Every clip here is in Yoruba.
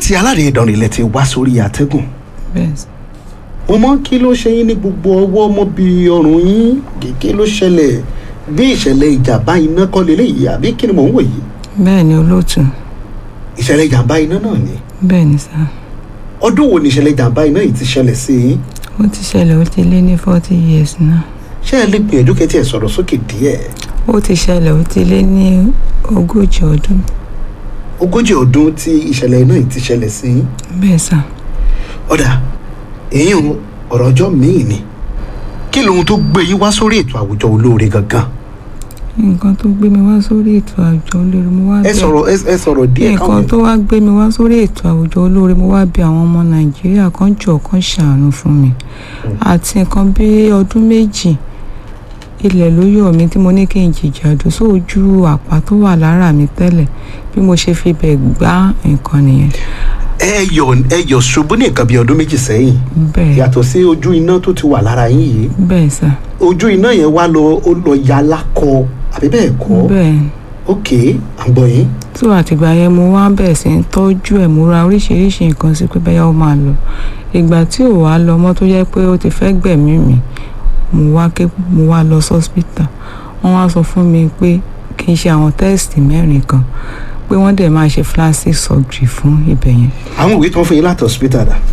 láti alárè ìdánrin ilẹ̀ ti wá sórí àtẹ́gùn bẹ́ẹ̀ sà. mo mọ kí ló ṣe yín ní gbogbo ọwọ́ ọmọ bíi ọrùn yín kí ló ṣẹlẹ̀ bí ìṣẹ̀lẹ̀ ìjàmbá iná kọ́ lélẹ́yìí àbí kí ni mò ń wò yìí bẹ́ẹ̀ ni olóòtú ìṣẹ̀lẹ̀ ìjàmbá iná náà ni bẹ́ẹ̀ ni sà. ọdún wo ni ìṣẹ̀lẹ̀ ìjàmbá iná yìí ti ṣẹlẹ̀ sí yín ó ti ṣẹlẹ̀ ó ti lé ní forty years náà. ṣé ẹ lè gbìyànjú kẹ́tì ẹ̀ sọ̀rọ̀ sókè díẹ̀ ó ti ṣẹlẹ̀ ó ti lé ní ogójì ọdún. ogójì ọdún tí ìṣẹ̀lẹ̀ iná yìí ti ṣẹlẹ̀ sí yín bẹ́ẹ̀ sà. ọ̀dà èyí ń ọ̀rọ̀ ọjọ́ míì ni kí lohun tó gbé yín wá sórí ètò àwùjọ olóore gangan nǹkan tó gbé mi wá sórí ètò àwùjọ olóore mo wá ẹ bẹ̀- sọ̀rọ̀ ẹ ẹ sọ̀rọ̀ díẹ̀ nǹkan tó wá gbé mi wá sórí ètò àwùjọ olóore mo wá bí àwọn ọmọ nàìjíríà kan jọ kan ṣàánú fún mi àti nǹkan bí ọdún méjì ilẹ̀ ló yọ̀ mí tí mo ní kí n jìjàdù sójú àpá tó wà lára mi tẹ́lẹ̀ bí mo ṣe fi bẹ̀ gbá nǹkan nìyẹn ẹ yọ ẹ yọ ṣubú ní nǹkan bíi ọdún méjì sẹ́yìn bẹ́ẹ̀ yàtọ̀ sí ojú iná tó ti wà lára yín yìí bẹ́ẹ̀ sà ojú iná yẹn wá lọ ó lọ ya lákọ àbí bẹ́ẹ̀ kọ́ bẹ́ẹ̀ ok à ń gbọ́ yín tó àtìgbà yẹn mo wá bẹ̀rẹ̀ sí ń tọ́jú ẹ̀ mo ra oríṣiríṣi nǹkan sí pé bẹ́ẹ̀ ó máa lọ ìgbà tí ò wá lọ mọ́ tó jẹ́ pé ó ti fẹ́ gbẹ̀mí mi mo wá ké mo wá lọ sọ́spítà wọ́n wá sọ fún mi pé kí n ṣe àwọn tẹ́ẹ̀sì mẹ́rin kan pé wọ́n dẹ̀ máa ṣe plastic surgery fún ibẹ̀ yẹn àwọn ìwé tó ń fún yín láti hospital dà.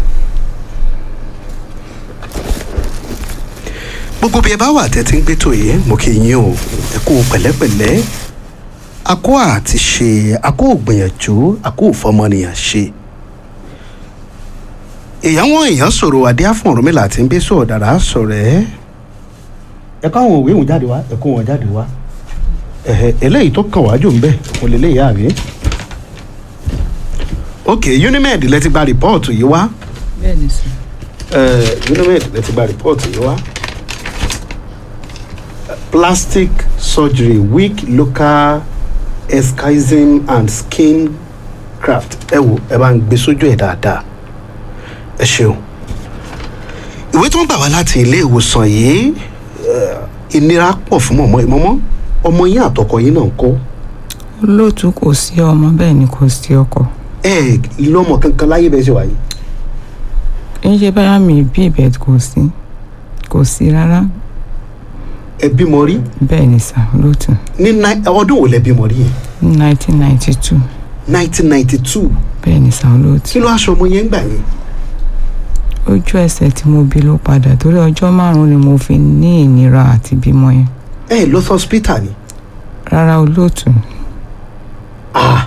gbogbo bí ẹ bá wà tẹ́tí ń gbé tó yẹ mo kì í yín o ẹ kú pẹ̀lẹ́pẹ̀lẹ́ akó àti ṣe akó ògbìyànjú akó òfọmọnìyàn ṣe. èèyàn wọn èèyàn sọ̀rọ̀ adé àfọ̀rún mi láti ń gbé sọ̀rọ̀ dára sọ̀rọ̀ ẹ́. ẹ kọ́ àwọn òwe òun jáde wá ẹ kó wọn jáde wá ẹ̀hẹ̀ eléyìí tó kàn wájú ń bẹ̀ kò lè léyà àbí. ok unimed lẹ ti gba rìpọ́ọ̀tù yìí wá bẹ́ẹ̀ ni sọ uh, unimed lẹ ti gba rìpọ́ọ̀tù yìí wá plastic surgery weak local escism and skin graft ẹ wo ẹ bá ń gbé sójú ẹ dáadáa ẹ ṣeun ìwé tó ń gbà wá láti ilé ìwòsàn yìí eh, ìnira pọ̀ fún mọ̀mọ́ ìmọ̀mọ́ ọmọ yín àtọkọ yín náà ń kọ́ olóòtú kò sí ọmọ bẹ́ẹ̀ ni kò sí ọkọ ẹ lọ́mọ kankan láyé bẹ́ẹ̀ ṣe wáyé kì í ṣe báyà mi bí ibẹ̀ kò sí kò sí rárá ẹ bímọ rí bẹ́ẹ̀ ni sà olóòtú ní nine- ọdún wo lẹ bímọ rí yẹn ní nineteen ninety two nineteen ninety two bẹ́ẹ̀ ni sà olóòtú. kí ló aṣọ ọmọ yẹn ń gbà yẹn ojú ẹsẹ̀ tí mo bí ló padà torí ọjọ́ márùn-ún ni mo fi ní ìnira àti bímọ yẹn ẹ lọ sí hospital ni rárá olóòtú ah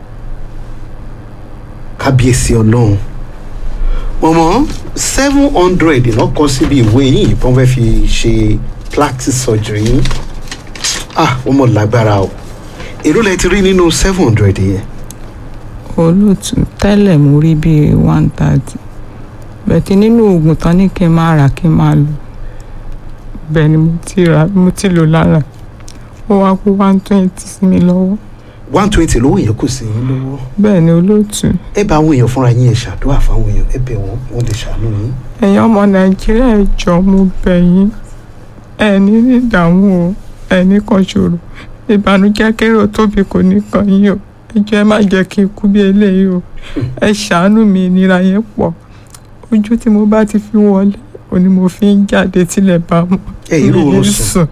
kábíyèsí ọlọ́run mọ̀mọ́ seven hundred iná kọ síbi ìwé yìí tó ń fẹ́ fi ṣe plastic surgery yín ah wọ́n mọ̀ lágbára o èrò lẹ ti rí nínú seven hundred yẹn olóòtú tẹ́lẹ̀ mo rí bíi one thirty bẹ̀tí nínú oògùn tán ní kí n máa rà kí n máa lò bẹ́ẹ̀ ni mo ti rà mo ti lò lára ó wá kó one twenty sí mi lọ́wọ́ one twenty lówó yẹn kù sí yín lọ́wọ́ bẹ́ẹ̀ ni olóòtú ẹ bá àwọn èèyàn fúnra yín ẹ ṣàdúrà fáwọn èèyàn ẹ bẹ̀ wọ́n wọ́n lè ṣàánú yín ẹ̀yin ọmọ nàìjíríà ẹ jọ̀ọ́ mo bẹ̀ yín ẹ ní ní ìdààmú o ẹ ní kan ṣòro ìbànújẹ́ kéré ó tóbi kò ní kàn yín o ẹ jọ̀ọ́ ẹ má jẹ́ kí n kú bí eléyìí o ẹ ṣàánú mi ìnira yẹn pọ̀ ojú tí mo bá ti fi wọlé ò ní mo fi ń jáde tílẹ̀ bá mọ́ ẹ irú Mi ní oorun sùn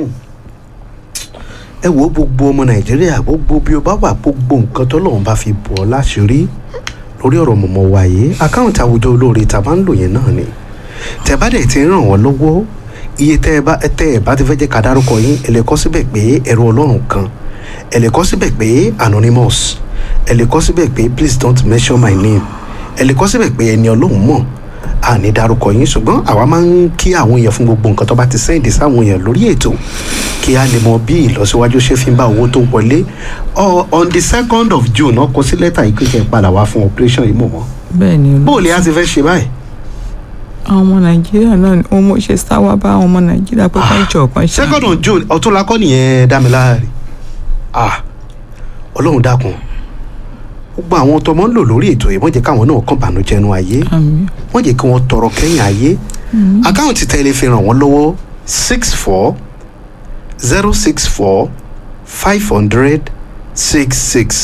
ẹ wo gbogbo ọmọ nàìjíríà gbogbo bí o bá wà gbogbo nǹkan tọ́lọ́run bá fi bọ̀ ọ́ láṣìírí lórí ọ̀rọ̀ mọ̀mọ́ wa yìí àkáǹtì àwùjọ olóore tá a máa ń lò yẹn náà ni tẹ bá dẹ̀ ti ń ràn wọ́n lọ́wọ́ iye tẹ́ ẹ bá tẹ́ ẹ bá ti fẹ́ jẹ́ ká dárúkọ yín ẹ lè kọ síbẹ̀ pé ẹ̀rọ ọlọ́run kan ẹ lè kọ síbẹ̀ pé anonymous ẹ lè kọ síbẹ̀ pé please don't mention my name ẹ lè kọ síbẹ̀ pé ẹni ọlọ́run mọ̀ a ní dárúkọ yín ṣùgbọ́n àwa máa ń kí àwọn èèyàn fún gbogbo nǹkan tó bá ti sẹ́ǹdì sáwọn èèyàn lórí ètò kí a lè mọ bí ìlọsíwájú ṣe fi ń bá owó tó wọlé Ọ- on the second of june náà kọ sí lẹ́tà yìí kékeré padà wá fún operation yìí mọ̀ mọ́ bẹ́ẹ̀ ni olóòtú bóòlù yà ti fẹ́ ṣe báyìí àwọn ọmọ nàìjíríà náà ni òun mo ṣe sáwá bá àwọn ọmọ nàìjíríà pé kán jọ kan ṣe second of june ọ̀túnla kọ́ nìyẹn dámiláàrí ah ọlọ́run dákun gbogbo àwọn tọmọ ń lò lórí ètò yìí wọ́n jẹ́ káwọn náà kàn bànújẹ́ nu ayé àmì wọ́n jẹ́ kí wọ́n tọrọ kẹ́yìn ayé àkáǹtì tẹ́lẹ̀ fi ràn wọ́n lọ́wọ́ six four zero six four five hundred six six